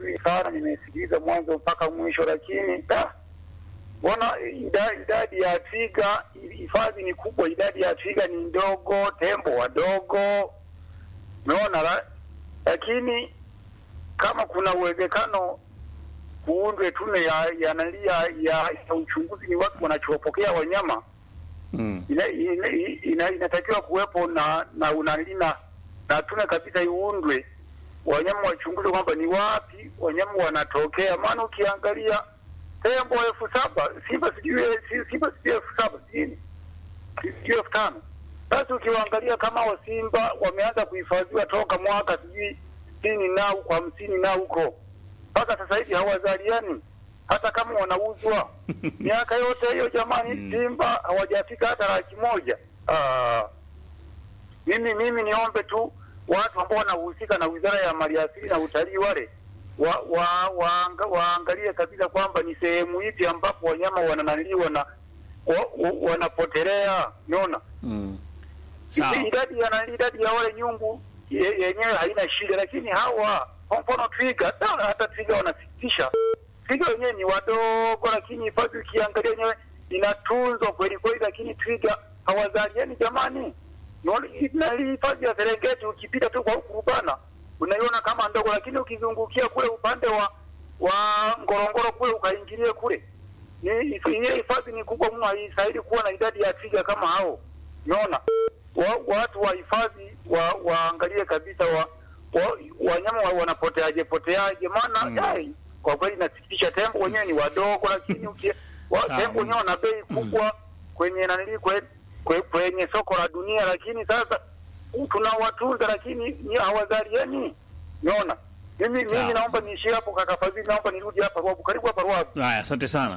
mazuri sana, nimesikiliza mwanzo mpaka mwisho, lakini da, mbona ida- idadi ya twiga, hifadhi ni kubwa, idadi ya twiga ni ndogo, tembo wadogo, umeona la, lakini kama kuna uwezekano kuundwe tume ya ya, nani ya, ya, ya uchunguzi ni watu wanachopokea wanyama Mm. ina, ina, ina, inatakiwa kuwepo na na unalina na, na tume kabisa iundwe, wanyama wachunguze kwamba ni wapi wanyama wanatokea. Maana ukiangalia tembo elfu saba simba sijui si- simba sijui elfu saba sijui sijui elfu tano Sasa ukiwaangalia kama wa simba wameanza kuhifadhiwa toka mwaka sijui sitini na huko hamsini na huko mpaka sasa hivi hawazaliani hata kama wanauzwa miaka yote hiyo jamani, simba hawajafika hata laki moja. Ah, mimi mimi niombe tu watu ambao wanahusika na wizara ya maliasili na utalii wale wa, wa, waanga, waangalie kabisa kwamba ni sehemu ipi ambapo wanyama wananaliwa na wa, wa, wanapotelea. Unaona Mm. Sawa. idadi ya idadi ya wale nyungu ye- yenyewe haina shida, lakini hawa kwa mfano twiga, da, hata twiga wanasikitisha. Twiga wenyewe ni wadogo, lakini hifadhi ukiangalia yenyewe inatunzwa kweli kweli, lakini twiga hawazaliani jamani. Unaona, na hii hifadhi ya Serengeti ukipita tu kwa huku Rubana unaiona kama ndogo, lakini ukizungukia kule upande wa wa Ngorongoro kule ukaingilie kule ni hiyo hifadhi ni kubwa mno, haistahili kuwa na idadi ya twiga kama hao. Unaona, wa, watu wa hifadhi wa, waangalie kabisa wa, wa, wanyama wa, wanapoteaje poteaje, maana Mm. yai, kwa kweli inasikitisha. Tembo wenyewe ni wadogo, lakini uki, wa, Sawa. tembo wenyewe wana bei kubwa kwenye nanili kwe, kwe, kwenye soko la dunia, lakini sasa tunawatunza lakini ni hawazaliani. Unaona, mimi Sawa. mimi naomba niishie hapo, kaka Fadhili, naomba nirudi hapa Ruabu, karibu hapa Ruabu. Haya, asante sana.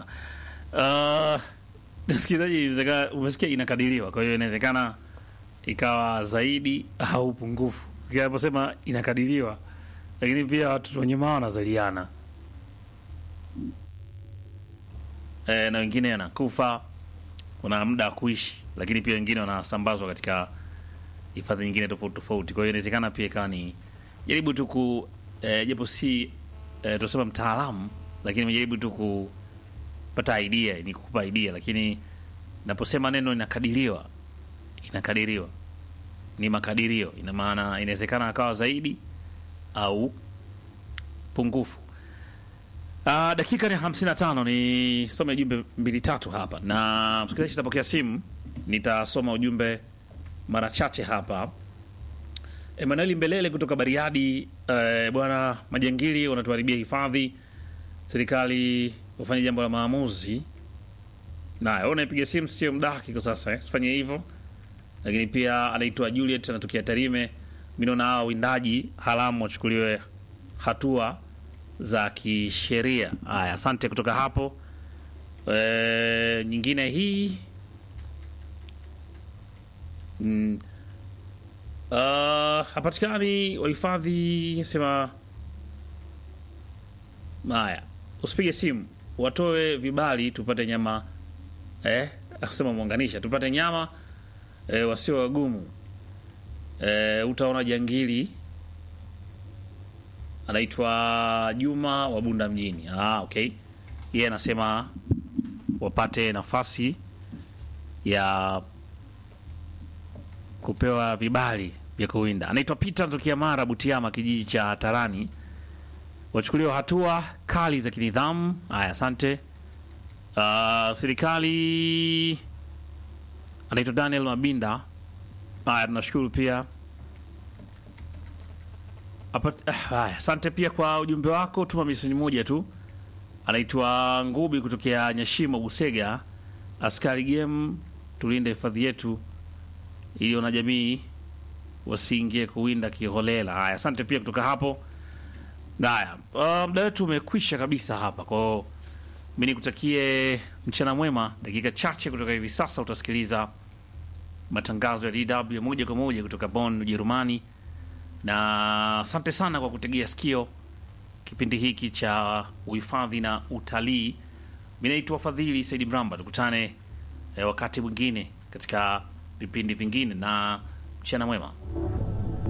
Uh, msikilizaji, inawezekana umesikia inakadiriwa, kwa hiyo inawezekana ikawa zaidi au pungufu. Naposema inakadiriwa, lakini pia watoto wenye mao wanazaliana e, na wengine anakufa, kuna muda wa kuishi, lakini pia wengine wanasambazwa katika hifadhi nyingine tofauti tofauti. Kwa hiyo inawezekana pia ikawa ni jaribu tu ku e, japo si e, tunasema mtaalamu, lakini nimejaribu tu kupata idea, ni kukupa idea, lakini naposema neno inakadiriwa, inakadiriwa ni makadirio, ina maana inawezekana akawa zaidi au pungufu. Uh, dakika ni 55 ni some jumbe mbili tatu hapa, na msikilizaji atapokea simu, nitasoma ujumbe mara chache hapa. Emanueli Mbelele kutoka Bariadi. Eh, bwana majangili wanatuharibia hifadhi, serikali ufanye jambo la maamuzi. Naye wewe unaipiga simu sio mdaki kwa sasa eh, sifanye hivyo. Lakini pia anaitwa Juliet anatokea Tarime. Mimi naona hawa windaji haramu wachukuliwe hatua za kisheria. Haya, asante kutoka hapo. E, nyingine hii mm, uh, hapatikani wahifadhi sema haya, usipige simu, watoe vibali tupate nyama eh, sema muunganisha tupate nyama eh, wasio wagumu eh, utaona jangili anaitwa Juma wa Bunda mjini. Ah, okay. Yeye anasema wapate nafasi ya kupewa vibali vya kuwinda. Anaitwa Peter anatokea Mara Butiama, kijiji cha Tarani. Wachukuliwa hatua kali za kinidhamu. Haya, asante. Uh, serikali anaitwa Daniel Mabinda. Haya, tunashukuru pia Apa- ah, haya, asante pia kwa ujumbe wako. Tuma meseni moja tu. Anaitwa Ngubi kutokea Nyashimo, Busega. Askari game, tulinde hifadhi yetu ili wanajamii wasiingie kuwinda kiholela. Haya, asante pia kutoka hapo. Haya, uh, muda wetu umekwisha kabisa hapa kwao. Mi nikutakie mchana mwema. Dakika chache kutoka hivi sasa utasikiliza matangazo ya DW ya moja kwa moja kutoka Bonn, Ujerumani na asante sana kwa kutegea sikio kipindi hiki cha uhifadhi na utalii. Mi naitwa Fadhili Saidi Mramba, tukutane eh, wakati mwingine katika vipindi vingine, na mchana mwema.